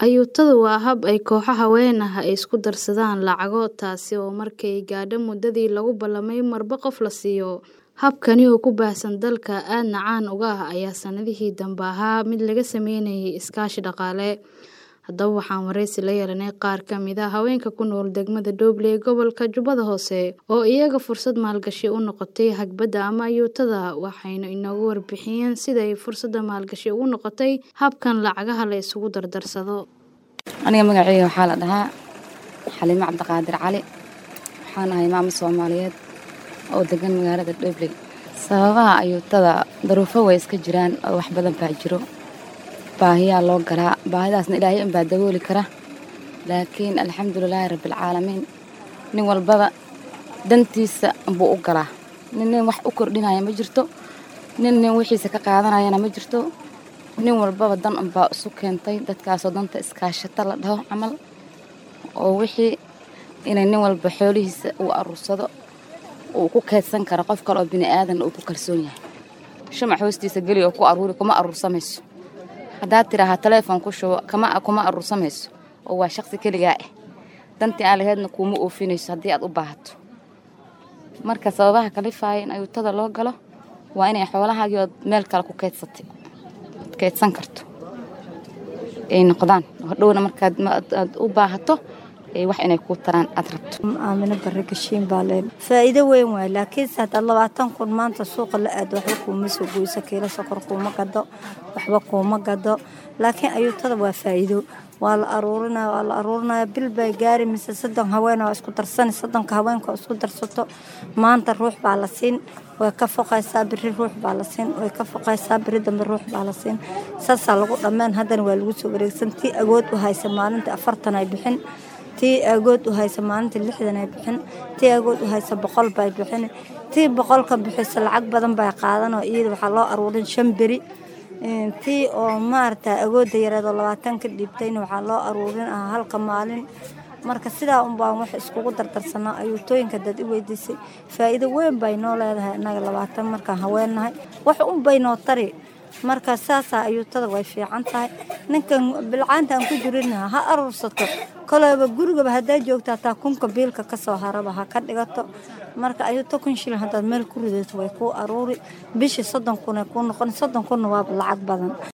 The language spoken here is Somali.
Ayuutadu waa hab ay kooxo haween ah ay isku darsadaan lacago taasi oo markay gaadho muddadii lagu ballamay marba qof la siiyo. Habkani oo ku baahsan dalka aadna caan uga ah ayaa sanadihii dambe ahaa mid laga sameynayay iskaashi dhaqaale. Haddaba waxaan wareysi la yeelanay qaar ka mid ah haweenka ku nool degmada Dooble ee gobolka Jubbada Hoose oo iyaga fursad maalgashi u noqotay hagbadda ama ayuutada waxayna inoogu warbixiyeen sida ay fursadda maalgashi ugu noqotay habkan lacagaha la isugu dardarsado. aniga magacayga waxaa la dhahaa xaliimo cabdiqaadir cali waxaan ahay maamo soomaaliyeed oo degan magaalada dhobley sababaha ayuutada daruufo way iska jiraan oo wax badan baa jiro baahiyaa loo galaa baahidaasna ilaahay unbaa dabooli kara laakiin alxamdulilaahi rabbilcaalamiin nin walbaba dantiisa buu u galaa nin nin wax u kordhinaya ma jirto nin nin wixiisa ka qaadanayana ma jirto nin walbaba dan unbaa isu keentay dadkaasoo danta iskaashata la dhaho camal oo wixii inay nin walba xoolihiisa uu aruursado uu ku keydsan karo qof kale oo bini aadan uu ku kalsoon yahay shumac hoostiisa geli oo ku aruuri kuma aruursamayso haddaad tidhaahaa taleefon ku shubo kama kuma aruursamayso oo waa shaqsi keligaa ah dantii aan laheedna kuuma oofinayso haddii aad u baahato marka sababaha kalifaaya in ayuutada loo galo waa inay xoolahaagii ood meel kale ku keydsatay keydsan karto ay noqdaan hadhowna markaad aad u baahato wax inay kuu taraan aad rabto aamino barre gashiin baa leen faa'iido weyn waay laakiinse haddaad labaatan kun maanta suuqa la aado waxba kuuma soo goyso kiilo sokor kuuma gado waxba kuuma gado laakiin ayuutada waa faa'iido waa la aruurinaya waa la aruurinaya bil bay gaari mise soddon haween waa isku darsani soddonka haweenka oo isku darsato maanta ruux baa la siin way ka foqaysaa biri ruux baa la siin way ka foqaysaa biri dambe ruux baa la siin saasaa lagu dhammeen haddana waa lagu soo wareegsan tii agood u haysa maalintii afartan ay bixin tii agood u haysa maalintii lixdan ay bixin tii agood u haysa boqol bay bixin tii boqolka bixisa lacag badan bay qaadan oo iyada waxaa loo aruurin shan beri tii oo maarata agoodda yareedoo labaatan ka dhiibtayna waxaa loo aruurin ah halka maalin marka sidaa un baan wax iskugu dardarsanaa ayuutooyinka dad i weydiisay faa'iido weyn bay noo leedahay innaga labaatan markaan haweennahay wax un bay noo tari marka saasaa ayuutada way fiican tahay ninkan bilcaanta aan ku jirina ha aruursato koleyba gurigaba haddaa joogta hataa kunka biilka kasoo haraba ha ka dhigato marka ayuuto kun shilin haddaad meel ku ridato way kuu aruuri bishii soddon kun ay kuu noqon soddon kunna waaba lacag badan